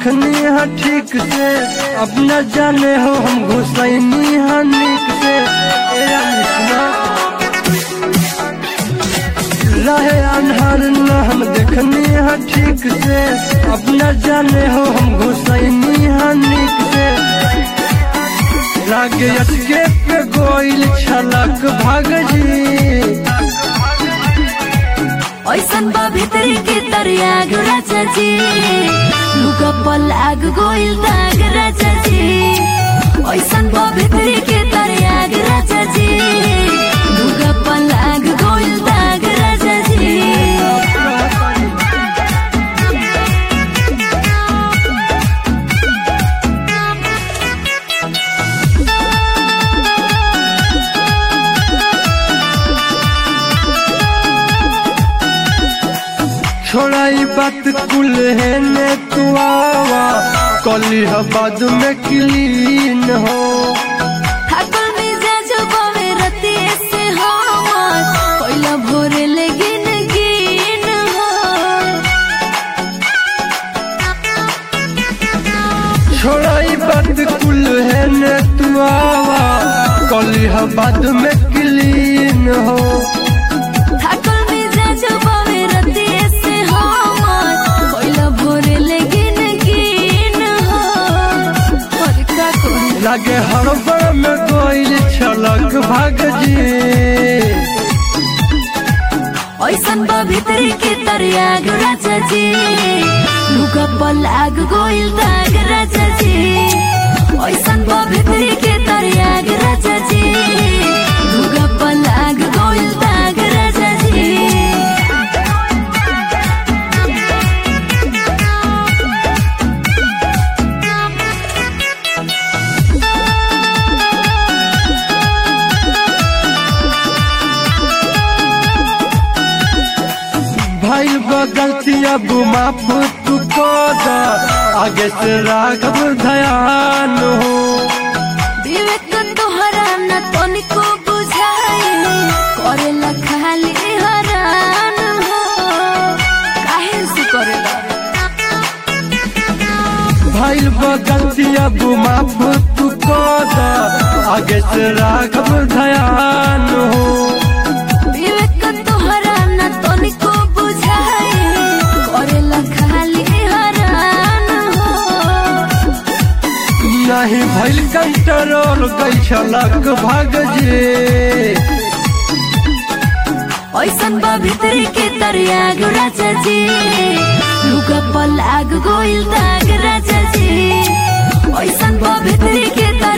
देखनी है ठीक से अब न जाने हो हम घुसैनी है नीक से ए अनिसना रहे अनहर न हम देखनी है ठीक से अब न जाने हो हम घुसैनी है नीक से लागे अटके पे गोइल छलक भाग जी ऐसन बा भितरी के तरियाग राजा जी लुगा पल आग गोइल दाग राजा जी ऐसन बा भितरी के तरियाग राजा जी लुगा पल आग गोइल दाग राजा जी छोड़ाई बात कुल है ने तू आवा कली बाद में क्लीन हो ठाकुर मिजाज बावे रति से हमार कोइला भोरे लेगिन गिन हो छोड़ाई बात कुल है ने तू आवा कली बाद में क्लीन हो ठाकुर मिजाज बावे रति से हमार कोइला भोरे लेगिन गिन हो और का कोई लागे हड़बड़ में गोइल छलक भाग जी ऐसन बा भितरी के तरियाग राजा जी लुगा पल आग गोइल दाग राजा जी ऐसन बा भितरी के तरियाग राजा जी लुगा पल आग गोइल दाग राजा जी भाई गलती अब माफ तू कर दा आगे से राघव ध्यान हो विवेक तोहरा न तनिको बुझाए करेला खाली हरान हो काहे से करेला भाई गलती अब माफ तू कर दा आगे से राघव ध्यान हो विवेक तोहरा न तनिको बुझाए करेला खाली हरान हो नहीं भइल कंट्रोल गई छलक भाग जे ऐसन बा भितरी के तरियाग राजा जी लुगा पल आग गोइल दाग राजा जी ऐसन बा भितरी के तर